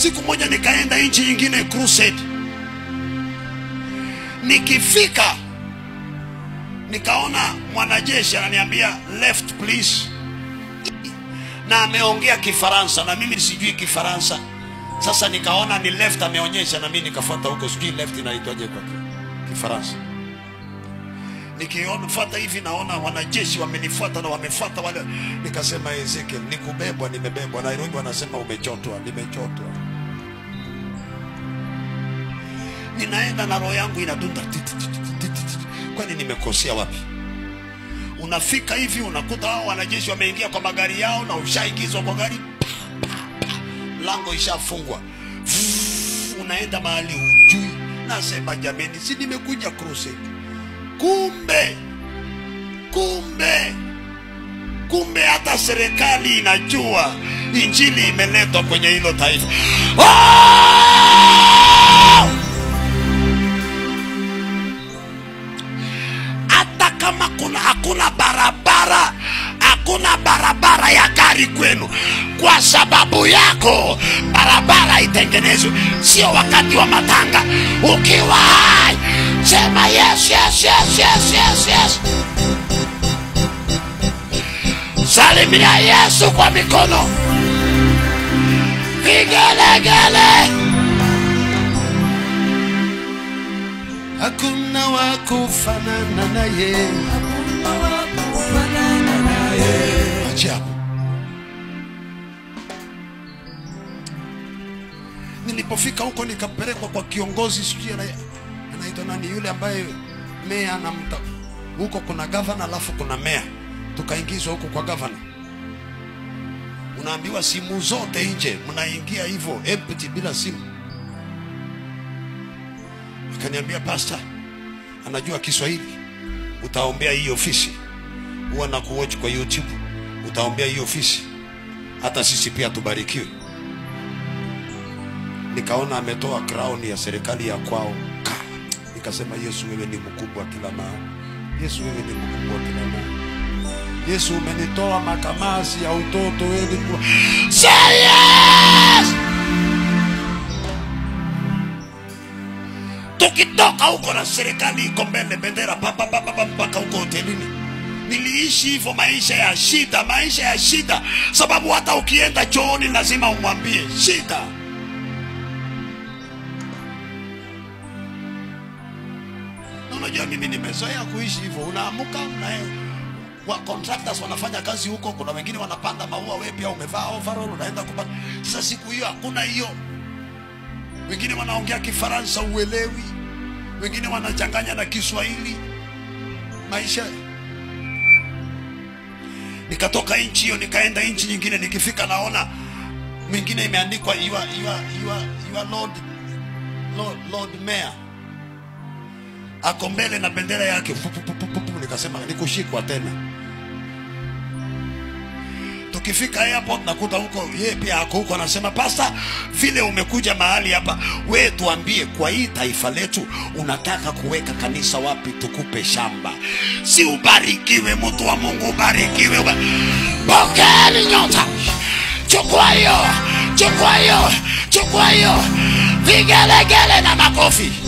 siku moja nikaenda nchi nyingine crusade nikifika nikaona mwanajeshi ananiambia left please na ameongea kifaransa na mimi sijui kifaransa sasa nikaona ni left ameonyesha na mimi nikafuata huko sijui left inaitwaje kwa ki- kifaransa nikifuata hivi naona wanajeshi wamenifuata na wamefuata wale nikasema ezekiel nikubebwa nimebebwa nairobi wanasema umechotwa nimechotwa ninaenda na roho yangu inadunda ti- ti- ti- ti- ti- ti- ti. kwani nimekosea wapi unafika hivi unakuta hao wanajeshi wameingia kwa magari yao na ushaingizwa kwa gari pa, pa, pa. lango ishafungwa Vuuu, unaenda mahali hujui nasema jameni si nimekuja crusade kumbe kumbe kumbe hata serikali inajua injili imeletwa kwenye hilo taifa oh! hata kama kuna hakuna barabara hakuna barabara ya gari kwenu kwa sababu yako barabara itengenezwe sio wakati wa matanga ukiwa hai sema yes, yes, yes, yes, yes, yes. salimia yesu kwa mikono vigelegele hakuna wa kufanana naye ajabu nilipofika huko nikapelekwa kwa kiongozi sijui ana- anaitwa nani yule ambaye meya anamta huko kuna gavana alafu kuna meya tukaingizwa huko kwa gavana unaambiwa simu zote nje mnaingia hivyo empty bila simu akaniambia pasta anajua kiswahili utaombea hii ofisi huwa na kuwatch kwa youtube utaombea hii ofisi hata sisi pia tubarikiwe nikaona ametoa crown ya serikali ya kwao Ka! nikasema yesu wewe ni mkubwa kila mahali yesu wewe ni mkubwa kila mahali yesu umenitoa makamasi ya utoto wewe ni mkubwa. Say yes! tukitoka huko na serikali iko mbele bendera pa, pa, pa, pa, pa, mpaka huko hotelini niliishi hivyo maisha ya shida maisha ya shida sababu hata ukienda chooni lazima umwambie shida Na unajua mimi nimezoea kuishi hivyo unaamuka una wa contractors wanafanya kazi huko kuna wengine wanapanda maua wewe pia umevaa overall unaenda kupanda sasa siku hiyo hakuna hiyo wengine wanaongea kifaransa uelewi wengine wanachanganya na kiswahili maisha nikatoka nchi hiyo nikaenda nchi nyingine nikifika naona mwingine imeandikwa your, your, your, your lord, lord, lord mayor ako mbele na bendera yake Pu, pu, pu, pu, pu, pu. nikasema nikushikwa tena tukifika airport nakuta huko yeye pia ako huko anasema pasta vile umekuja mahali hapa we tuambie kwa hii taifa letu unataka kuweka kanisa wapi tukupe shamba si ubarikiwe mtu wa mungu ubarikiwe uba... pokeeni nyota chukua hiyo chukua hiyo chukua hiyo vigelegele na makofi